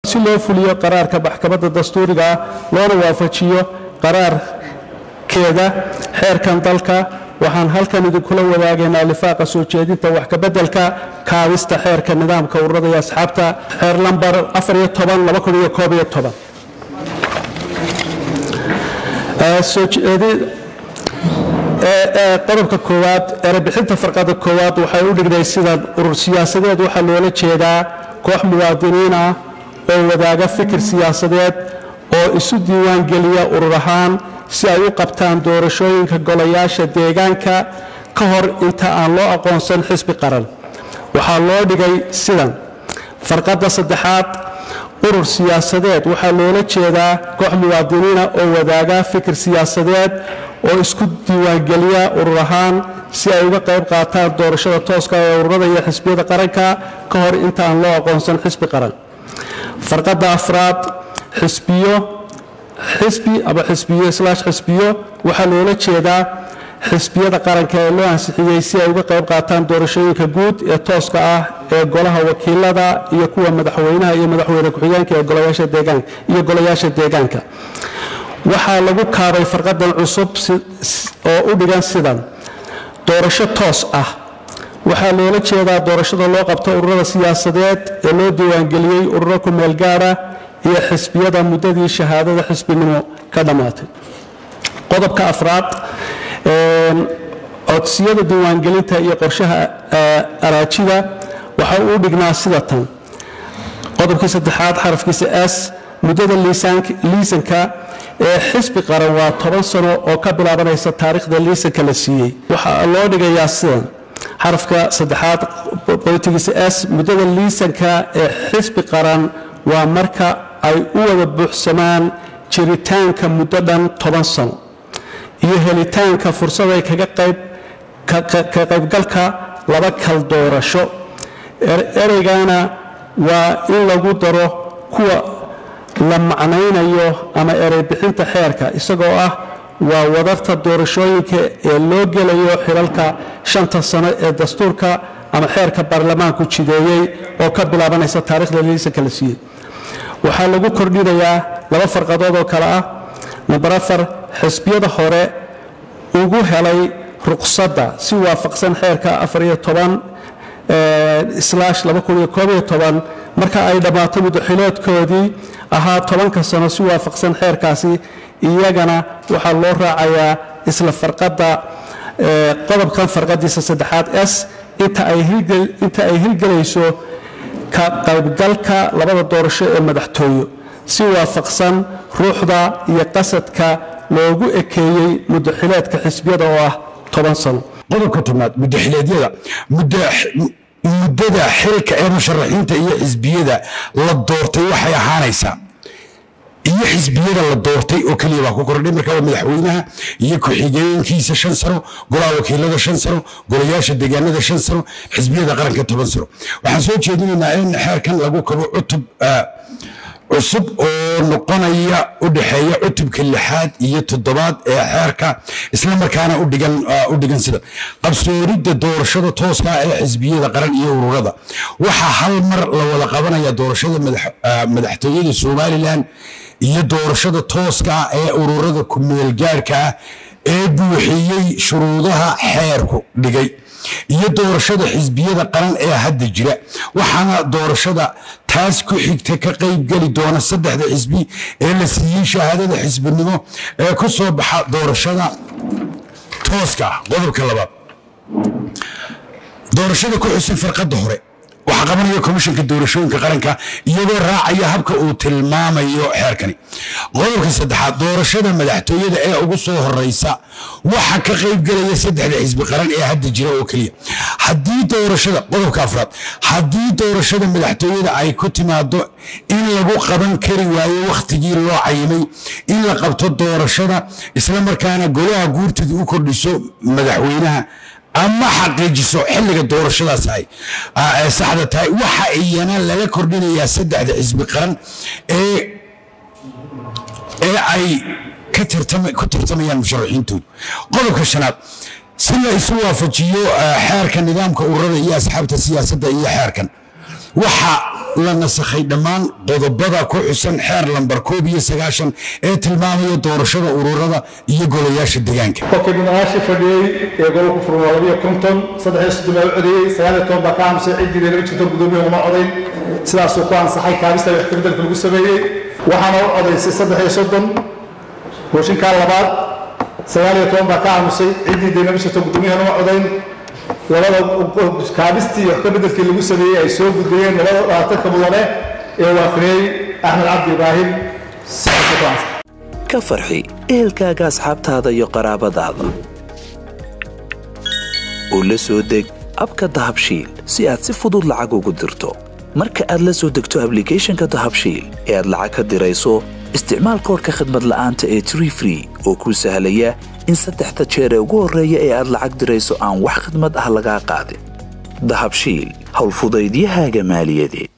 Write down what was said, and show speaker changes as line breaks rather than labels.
si loo fuliyo qaraarka maxkamadda dastuuriga ah loona waafajiyo qaraarkeeda xeerkan dalka waxaan halkan idinkula wadaagaynaa lifaaqa soo jeedinta wax kabeddelka kaabista xeerka nidaamka ururada iyo asxaabta xeer lambar qodobka koowaad erebixinta farqada koowaad waxay u dhignay sidan urur siyaasadeed waxaa loola jeedaa koox muwaadiniin ah oo wadaaga fikir siyaasadeed oo isu diiwaangeliya urur ahaan si ay u qabtaan doorashooyinka golayaasha deegaanka ka hor inta aan loo aqoonsan xisbi qaran waxaa loo dhigay sidan farqadda saddexaad urur siyaasadeed waxaa loola jeedaa koox muwaadiniina oo wadaaga fikir siyaasadeed oo isku diiwaangeliya urur ahaan si ay uga qayb qaataan doorashada tooska ee ururada iyo xisbiyada qaranka ka hor inta aan loo aqoonsan xisbi qaran farqadda afraad xisbiyo xisbi ama xisbiyo slash xisbiyo waxaa loola jeedaa xisbiyada qaranka ee loo ansixiyey si ay uga qayb qaataan doorashooyinka guud ee tooska ah ee golaha wakiilada iyo kuwa madaxweynaha iyo madaxweyne ku-xigeenka iyo golayaasha deegaanka waxaa lagu kaabay farqadan cusub oo u dhigan sidan doorasho toos ah waxaa loola jeedaa doorashada loo qabto ururada siyaasadeed ee loo diiwaangeliyey ururo ku meel gaara iyo xisbiyada muddadii shahaadada xisbinimo ka dhammaatay qodobka afraad codsiyada diiwaangelinta iyo qorshaha araajida waxa uu dhignaa sida tan qodobkii saddexaad xarafkiisa s muddada liisanka ee xisbi qaran waa toban sano oo ka bilaabanaysa taariikhda liisanka la siiyey waxaa loo dhigayaa sidan xarafka saddexaad qodobkiisa s muddada liisanka ee xisbi qaran waa marka ay u wada buuxsamaan jiritaanka muddo dhan toban sano iyo helitaanka fursaday kaga qayb ka qaybgalka laba kal doorasho ereygana waa in lagu daro kuwa la macnaynayo ama erey bixinta xeerka isagoo ah waa wadarta doorashooyinka ee loo gelayo xilalka shanta sano ee dastuurka ama xeerka baarlamaanku jideeyey oo ka bilaabanaysa taarikhda liisanka la siiyey waxaa lagu kordhinayaa laba farqadood oo kale ah namber afar xisbiyada hore ugu helay ruqsadda si waafaqsan xeerka afariyo toban slash marka ay dhammaato muddaxiloodkoodii ahaa tobanka sano si waafaqsan xeerkaasi iyagana waxaa loo raacayaa isla farqadda qodobkan farqadiisa saddexaad s inta ay hirgelayso ka qaybgalka labada doorasho ee madaxtooyo si waafaqsan ruuxda iyo qasadka loogu ekeeyey muddaxileedka xisbiyada oo ah toban sano
qodobka tobnaad muddaxileedyada muddada xilka ee musharaxiinta iyo xisbiyada la doortay waxay ahaanaysaa iyo xisbiyada la doortay oo keliya baa ku kordhay marka waa madaxweynaha iyo ku-xigeenkiisa shan sano golaha wakiilada shan sano golayaasha deegaanada shan sano xisbiyada qaranka toban sano waxaan soo jeedinaynaa in xeerkan lagu kabo cutub cusub oo noqonaya u dhexeeya cutubka lixaad iyo toddobaad ee xeerka islamarkaana u dhigan sida qabsooridda doorashada tooska ee xisbiyada qaran iyo ururada waxaa hal mar la wada qabanaya doorashada madaxtooyada somalilan iyo doorashada tooska ee ururada ku-meelgaarhka ah ee buuxiyey shuruudaha xeerku dhigay iyo doorashada xisbiyada qaran ee hadda jira waxaana doorashada taas ku xigta ka qaybgeli doona saddexda xisbi ee la siiyey shahaadada xisbinimo ee ku soo baxa doorashada tooska ah qodobka labaad doorashada ku xusan farqadda hore waxaa qabanaya komishanka doorashooyinka qaranka iyadoo raacaya habka uu tilmaamayo xeerkani qodobka saddexaad doorashada madaxtooyada ee ugu soo horeysa waxa ka qaybgelaya saddexda xisbi qaran ee hadda jira oo keliya haddii doorashada qodobka afraad haddii doorashada madaxtooyada ay ku timaado in lagu qaban kari waayo wakhtigii loo cayimay in la qabto doorashada islamarkaana golaha guurtida u kordhiso madaxweynaha ama xaqiijiso xilliga doorashadaas ay saxda tahay waxa iyana laga kordhinayaa saddexda xisbi qaran ee ee ay ku tartamayaan musharaxiintoodu qodobka shanaad si la isu waafajiyo xeerka nidaamka ururada iyo asxaabta siyaasadda iyo xeerkan waxa la nasakhay dhammaan qodobada ku xusan xeer lambar koob iyo sagaashan ee tilmaamaya doorashada ururada iyo golayaasha deegaanka
qofkii mudanayaashii fadhiyey ee gobolku furan waa labiyo konton saddex iyo soddon baa u codeeyey sagaal iyo toban baa ka aamusay ciddii lama jirto guddoomiyaha uma codayn sidaasuu ku ansaxay kaabista wax kabeddelka lagu sameeyey waxaana u codaysay saddex iyo soddon mooshinkaa labaad sagaal iyo toban baa ka aamusay ciddii dee lama jirto guddoomiyahan uma codayn labada kaabistii wax kabeddelkii lagu sameeyey ay soo gudbiyeen labada dhaatanka mudane ee waafiriyey axmed cabdi ibraahim sidaasuu ku ansaxay
ka farxi ehelkaaga asxaabtaada iyo qaraabadaada u la soo deg abka dahabshiil si aad si fudud lacag ugu dirto marka aad la soo degto ablicathonka dahabshiil ee aad lacag ka dirayso isticmaal koorka khadmad la'aanta ee tree free oo kuu sahlaya in saddexda jeer ee ugu horreeya ee aad lacag dirayso aan wax khidmad ah lagaa qaadin dahabshiil howlfudaydiyahaaga maaliyadeed